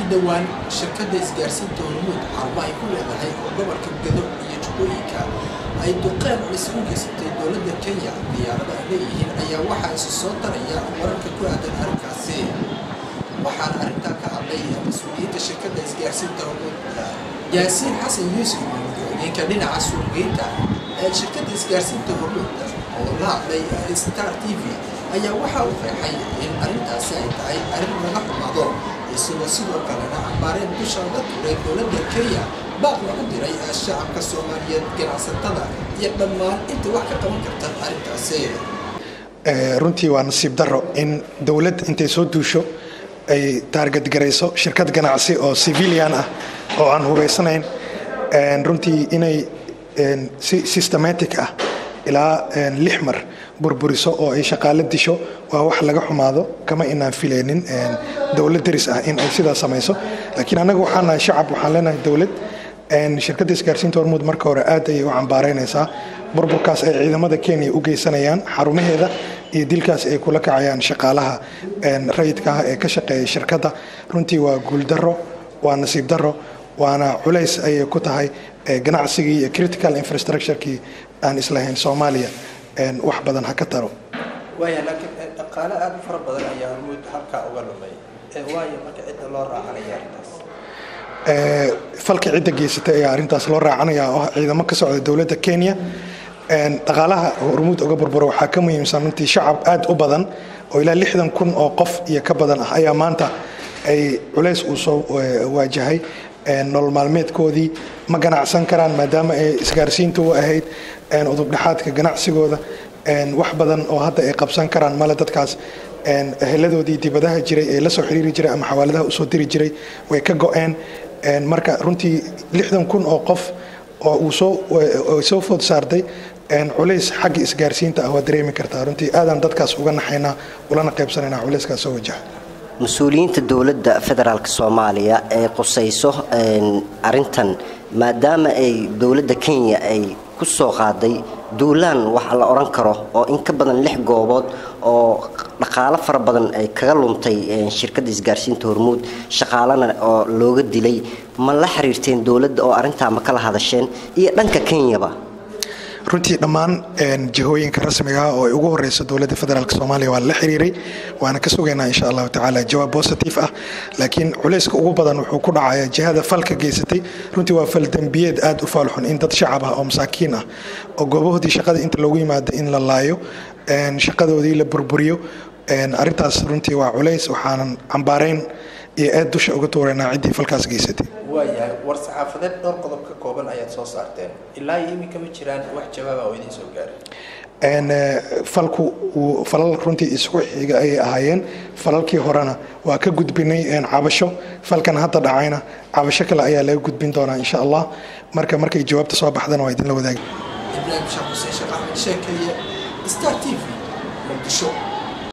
dhowaan shirkadda isgaarsiinta hormuud xarumo ay ku leedahay oo gobolka gado iyo jubbooyinka ay duqeen isugu geysatay dowladda kenya diyaarada ay leeyihiin ayaa waxaa isu soo daraya wararka ku aadan arrinkaasi waxaana arrintaa ka hadlay mas-uuliyiinta shirkadda isgaarsiinta hormuud yaasiin xasan yuusuf ninka dhinaca suuqgeynta ee shirkadda isgaarsiinta hormuud oo la hadlay star t v ayaa waxa uu qeexay in arrintaasi ay tahay arrin laga xumaado isagoo sidoo kalena cambaareen dusha uga turay dowladda kenya baaq lagu diray shacabka soomaaliyeed ganacsatada iyo dhammaan inta wax ka qaban karta arrintaasi runtii waa nasiib daro in dowlad intay soo duusho ay taargadgarayso shirkad ganacsi oo civilian ah oo aan hubaysanayn runtii inay si systematic ah ilaa lix mar burburiso oo ay shaqaalo disho waa wax laga xumaado kama inaan filaynin dowlad daris ah in ay sidaa samayso laakiin annaga waxaan nahay shacab waxaan leenahay dowlad shirkadda isgaarsiinta hormuud marka hore aad ayay u cambaaraynaysaa burburkaas ay ciidamada kenya u geysanayaan xarumaheeda iyo dilkaas ay kula kacayaan shaqaalaha rayidka ah ee ka shaqeeya shirkadda runtii waa guuldaro waa nasiib daro waana culays ayay ku tahay ganacsigii iyo critical infrastructurekii aan islahayn soomaaliya wax badan ha ka taro waaya laakiin dhaqaale aada u fara badan ayaa hormuud halkaa uga lumay waayo marka cidda loo raacanaya arrintaas falka cidda geysatay ayaa arrintaas loo raacanaya oo ah ciidamo ka socda dowladda kenya dhaqaalaha hormuud uga burburo waxaa ka muhiimsan runtii shacab aad u badan oo ilaa lixdan kun oo qof iyo ka badan ah ayaa maanta ay culays uu soo waajahay nolol maalmeedkoodii ma ganacsan karaan maadaama ay isgaarsiinta u ahayd udubdhexaadka ganacsigooda wax badan oo hadda ay qabsan karaan male dadkaas eheladoodii dibadaha jiray ee la soo xiriiri jiray ama xawaaladaha usoo diri jiray way ka go-een marka runtii lixdan kun oo qof oo uu soo food saartay culays xagga isgaarsiinta ah waa dareemi kartaa runtii aadaan dadkaas uga naxaynaa ulana qaybsanaynaa culayskaas soo wajaha mas-uuliyiinta dowladda federaalk soomaaliya ee qusayso arintan maadaama ay dowladda kenya ay ku soo qaaday duulaan waxa la odhan karo oo in ka badan lix goobood oo dhaqaalo fara badan ay kaga luntay shirkadda isgaarsiinta hormuud shaqaalana oo looga dilay ma la xiriirteen dowladda oo arrintaa ma kala hadasheen iyo dhanka kenyaba runtii dhammaan jihooyinka rasmiga ah oo ay ugu horeyso dowladda federaalk soomaaliya waa la xiriiray waana ka sugaynaa insha allahu tacaala jawaab positive ah laakiin culayska ugu badan wuxuu ku dhacaya jihada falka geysatay runtii waa fal dembiyeed aad u faalxun in dad shacab ah oo masaakiin ah oo goobahoodii shaqada inta loogu yimaado in la laayo shaqadoodii la burburiyo arrintaas runtii waa culays waxaanan cambaarayn iyo aad dusha uga tuuraynaa ciddii falkaas geysatay waayahay war saxaafadeed dhowr qodob ka kooban ayaad soo saarteen ilaa iyo iminka ma jiraan wax jawaaba oo idiin soo gaaray falku falal runtii isugu xiga ayay ahaayeen falalkii horena waa ka gudbinay cabasho falkan hadda dhacayna cabasho kale ayaa laga gudbin doonaa insha allah marka markay jawaabta soo baxdana waa idinla wadaagi ibraahim sheekh xuseen sheekh axmed sheekeeye star t v muqdisho